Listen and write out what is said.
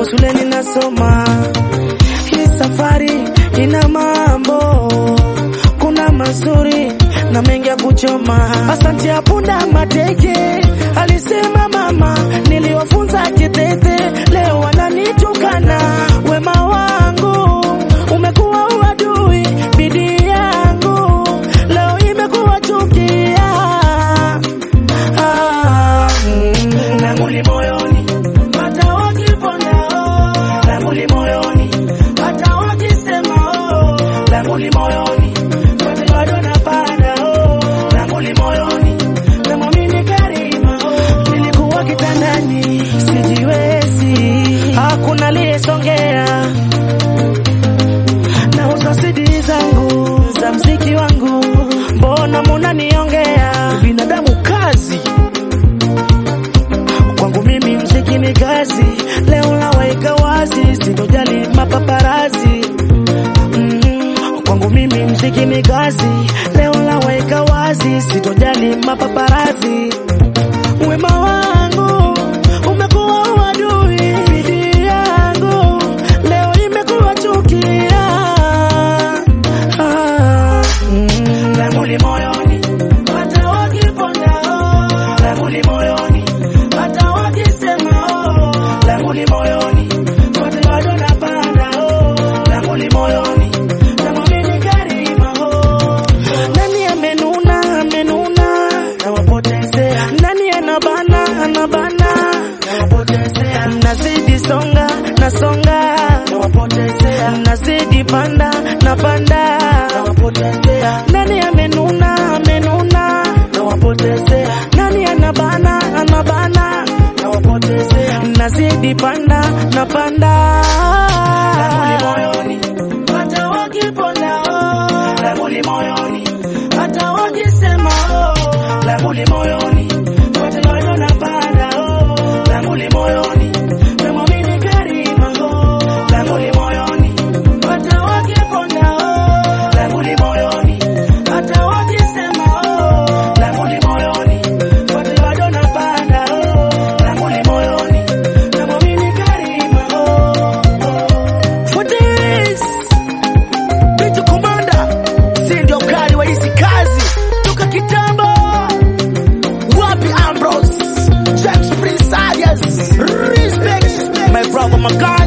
japo shuleni nasoma. Hii safari ina mambo, kuna mazuri na mengi ya kuchoma. Asante ya punda mateke, alisema mama, niliwafunza kitete, leo wananitukana. Wema wangu umekuwa uadui, bidii yangu leo imekuwa chukia. Ah, mm, langu li moyoni, hata wakiponda oh, langu li moyoni, hata wakisema oh, langu li moyoni, wote bado napanda oh, langu li moyoni, namwamini Karima oh, nilikuwa kitandani sijiwezi, hakuna aliyesongea na usasidi zangu za mziki wangu, mbona munaniongea binadamu kazi kwangu mimi mziki ni kazi, leo naweka wazi, sitojali mapaparazi. Mm, kwangu mimi mziki ni kazi, leo naweka wazi, sitojali mapaparazi. Wema wangu umekuwa uadui, bidii yangu leo imekuwa chukia. Ah, mm, langu li moyoni, hata wakiponda oh, langu li moyoni, hata wakisema oh, langu li moyoni, wote bado napanda oh, langu li moyoni, namwamini Karima oh. Nani amenuna amenuna, nawapotezea. Nani anabana anabana, nawapotezea. Nazidi songa nasonga, nawapotezea. Nazidi panda napanda, nawapotezea. Nani amenuna amenuna, nawapotezea. Nani anabana anabana, nawapotezea. Nazidi panda napanda, langu li moyoni, hata wakiponda oh, langu li moyoni, hata wakisema oh, langu li moyoni, wote bado napanda oh, langu li moyoni, namwamini Karima oh, langu li moyoni, hata wakiponda oh, langu li moyoni, hata wakisema oh, langu li moyoni, wote bado napanda oh, langu li moyoni, namwamini Karima oh, oh. For this Bitu Komanda, si ndio kali wa hizi kazi toka kitambo. Wapi Ambrose, James Prince Arias, respect my brother, my guy.